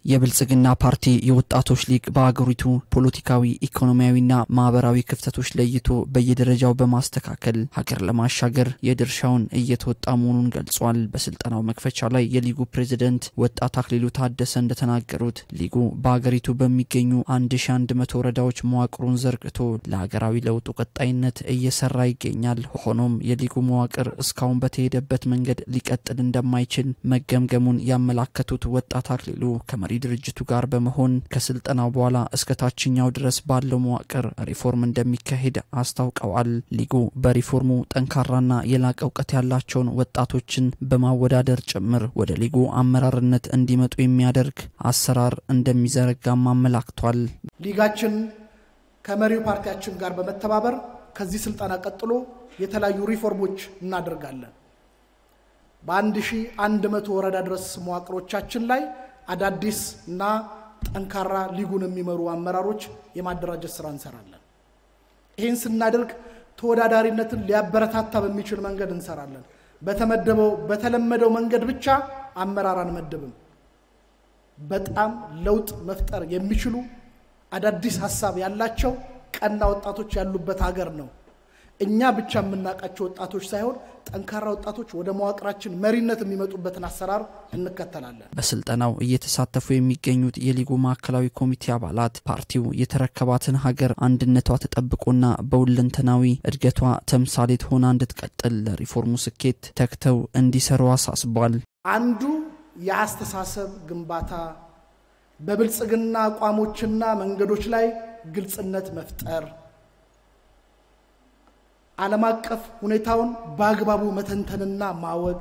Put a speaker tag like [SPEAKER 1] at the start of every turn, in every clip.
[SPEAKER 1] የብልጽግና ፓርቲ የወጣቶች ሊግ በአገሪቱ ፖለቲካዊ፣ ኢኮኖሚያዊና ማህበራዊ ክፍተቶች ለይቶ በየደረጃው በማስተካከል ሀገር ለማሻገር የድርሻውን እየተወጣ መሆኑን ገልጿል። በስልጠናው መክፈቻ ላይ የሊጉ ፕሬዝደንት ወጣት አክሊሉ ታደሰ እንደተናገሩት ሊጉ በአገሪቱ በሚገኙ 1100 ወረዳዎች መዋቅሩን ዘርግቶ ለሀገራዊ ለውጡ ቀጣይነት እየሰራ ይገኛል። ሆኖም የሊጉ መዋቅር እስካሁን በተሄደበት መንገድ ሊቀጥል እንደማይችል መገምገሙን ያመላከቱት ወጣት አክሊሉ ከመሪ ድርጅቱ ጋር በመሆን ከስልጠናው በኋላ እስከ ታችኛው ድረስ ባለው መዋቅር ሪፎርም እንደሚካሄድ አስታውቀዋል። ሊጉ በሪፎርሙ ጠንካራና የላቀ እውቀት ያላቸውን ወጣቶችን በማወዳደር ጭምር ወደ ሊጉ አመራርነት እንዲመጡ የሚያደርግ አሰራር እንደሚዘረጋም አመላክቷል።
[SPEAKER 2] ሊጋችን ከመሪው ፓርቲያችን ጋር በመተባበር ከዚህ ስልጠና ቀጥሎ የተለያዩ ሪፎርሞች እናደርጋለን። በአንድ ሺህ አንድ መቶ ወረዳ ድረስ መዋቅሮቻችን ላይ አዳዲስ እና ጠንካራ ሊጉን የሚመሩ አመራሮች የማደራጀት ስራ እንሰራለን። ይህን ስናደርግ ተወዳዳሪነትን ሊያበረታታ በሚችል መንገድ እንሰራለን። በተመደበው በተለመደው መንገድ ብቻ አመራር አንመድብም። በጣም ለውጥ መፍጠር የሚችሉ አዳዲስ ሀሳብ ያላቸው ቀና ወጣቶች ያሉበት ሀገር ነው። እኛ ብቻ የምናውቃቸው ወጣቶች ሳይሆን ጠንካራ ወጣቶች ወደ መዋቅራችን መሪነት የሚመጡበትን አሰራር እንከተላለን።
[SPEAKER 1] በስልጠናው እየተሳተፉ የሚገኙት የሊጉ ማዕከላዊ ኮሚቴ አባላት ፓርቲው የተረከባትን ሀገር አንድነቷ ተጠብቆና በሁለንተናዊ እድገቷ ተምሳሌት ሆና እንድትቀጥል ለሪፎርሙ ስኬት ተግተው እንዲሰሩ አሳስቧል።
[SPEAKER 2] አንዱ የአስተሳሰብ ግንባታ በብልጽግና አቋሞችና መንገዶች ላይ ግልጽነት መፍጠር ዓለም አቀፍ ሁኔታውን በአግባቡ መተንተንና ማወቅ፣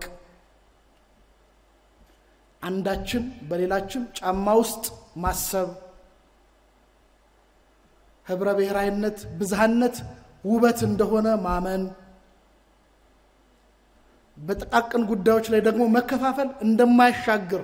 [SPEAKER 2] አንዳችን በሌላችን ጫማ ውስጥ ማሰብ፣ ህብረ ብሔራዊነት፣ ብዝሃነት ውበት እንደሆነ ማመን፣ በጥቃቅን ጉዳዮች ላይ ደግሞ መከፋፈል እንደማያሻግር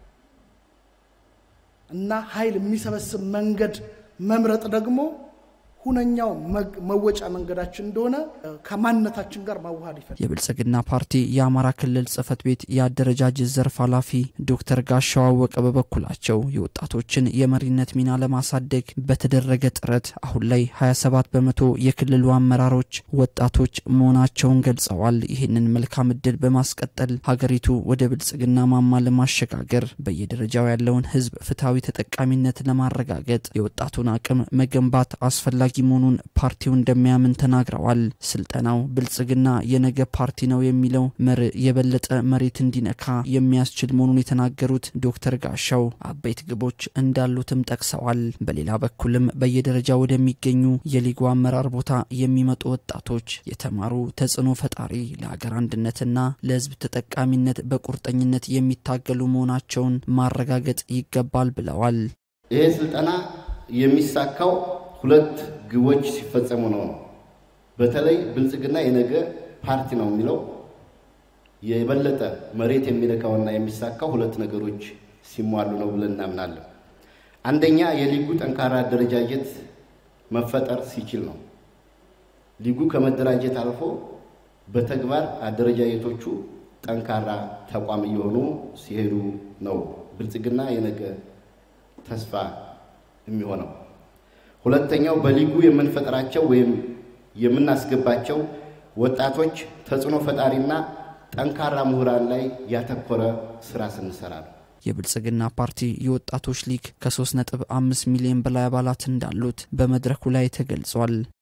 [SPEAKER 2] እና ኃይል የሚሰበስብ መንገድ መምረጥ ደግሞ ሁነኛው መወጫ መንገዳችን እንደሆነ ከማንነታችን ጋር ማዋሃድ ይፈልጋል።
[SPEAKER 1] የብልጽግና ፓርቲ የአማራ ክልል ጽህፈት ቤት የአደረጃጀት ዘርፍ ኃላፊ ዶክተር ጋሻው አወቀ በበኩላቸው የወጣቶችን የመሪነት ሚና ለማሳደግ በተደረገ ጥረት አሁን ላይ 27 በመቶ የክልሉ አመራሮች ወጣቶች መሆናቸውን ገልጸዋል። ይህንን መልካም እድል በማስቀጠል ሀገሪቱ ወደ ብልጽግና ማማ ለማሸጋገር በየደረጃው ያለውን ህዝብ ፍትሐዊ ተጠቃሚነት ለማረጋገጥ የወጣቱን አቅም መገንባት አስፈላጊ መሆኑን ፓርቲው እንደሚያምን ተናግረዋል። ስልጠናው ብልጽግና የነገ ፓርቲ ነው የሚለው መርህ የበለጠ መሬት እንዲነካ የሚያስችል መሆኑን የተናገሩት ዶክተር ጋሻው አበይት ግቦች እንዳሉትም ጠቅሰዋል። በሌላ በኩልም በየደረጃው ወደሚገኙ የሊጉ አመራር ቦታ የሚመጡ ወጣቶች የተማሩ ተጽዕኖ ፈጣሪ፣ ለሀገር አንድነትና ለህዝብ ተጠቃሚነት በቁርጠኝነት የሚታገሉ መሆናቸውን ማረጋገጥ ይገባል ብለዋል።
[SPEAKER 3] ይሄ ስልጠና የሚሳካው ሁለት ግቦች ሲፈጸሙ ነው ነው በተለይ ብልጽግና የነገ ፓርቲ ነው የሚለው የበለጠ መሬት የሚነካውና የሚሳካው ሁለት ነገሮች ሲሟሉ ነው ብለን እናምናለን። አንደኛ የሊጉ ጠንካራ አደረጃጀት መፈጠር ሲችል ነው። ሊጉ ከመደራጀት አልፎ በተግባር አደረጃጀቶቹ ጠንካራ ተቋም እየሆኑ ሲሄዱ ነው ብልጽግና የነገ ተስፋ የሚሆነው። ሁለተኛው በሊጉ የምንፈጥራቸው ወይም የምናስገባቸው ወጣቶች ተጽዕኖ ፈጣሪና ጠንካራ ምሁራን ላይ ያተኮረ ስራ ስንሰራ ነው።
[SPEAKER 1] የብልጽግና ፓርቲ የወጣቶች ሊግ ከ3.5 ሚሊዮን በላይ አባላት እንዳሉት በመድረኩ ላይ ተገልጿል።